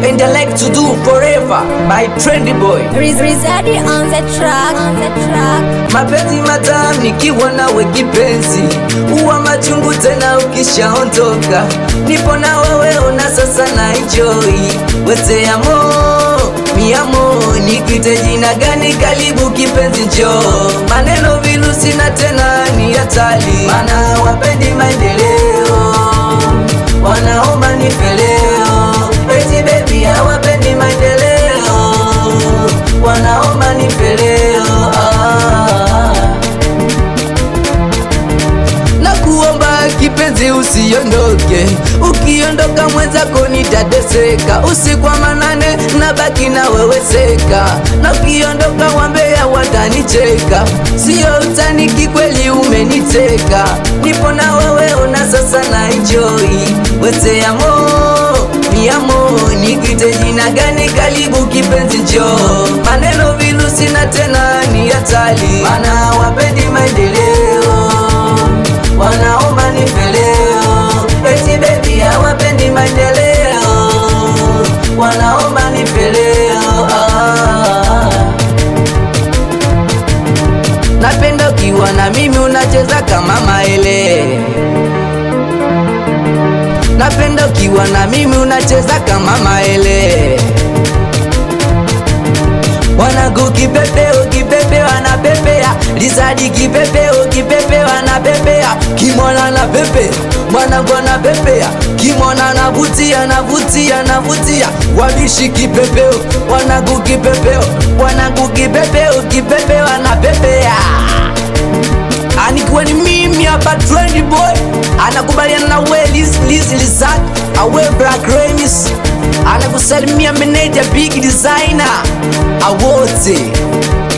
and I like to do forever by Trendy Boy. Riz- Rizadi on the track, on the track. Mapenzi matamu nikiwa nawe kipenzi, huwa machungu tena ukishaondoka. Nipo na wewe ona sasa na enjoy wese amo miamo, nikuite jina gani? Karibu kipenzi, njoo. Maneno virusi na tena ni hatari, mana wapendi maendeleo, wanaomba nifeleo. Eti baby hawapendi maendeleo, wanaomba nifeleo. Ah. na kuomba kipenzi usiondoke, ukiondoka mwenzako nitateseka. Usiku wa manane na baki na wewe seka, na ukiondoka wambea watanicheka. Sio utani, kikweli umeniteka. Nipo na wewe ona sasa na enjoy wese amo miamo, nikuite jina gani? Karibu kipenzi, njoo. Maneno virusi na tena ni hatari, mana wapendi maendeleo wanaomba nifeleo, eti baby hawapendi maendeleo, wanaomba nifeleo. Ah. Napenda ukiwa na mimi unacheza kama maele, napenda ukiwa na mimi unacheza kama maele Wanangu kipepeo kipepeo anapepea Lizadi kipepeo kipepeo anapepea Kimwana anapepea mwanangu anapepea Kimwana anavutia anavutia anavutia Wabishi kipepeo wanangu kipepeo wanangu kipepeo kipepeo anapepea anikuwa ni mimi hapa trendy boy anakubaliana na we Liz Liz Lizak awe Black Remis anakusalimia meneja big designer awote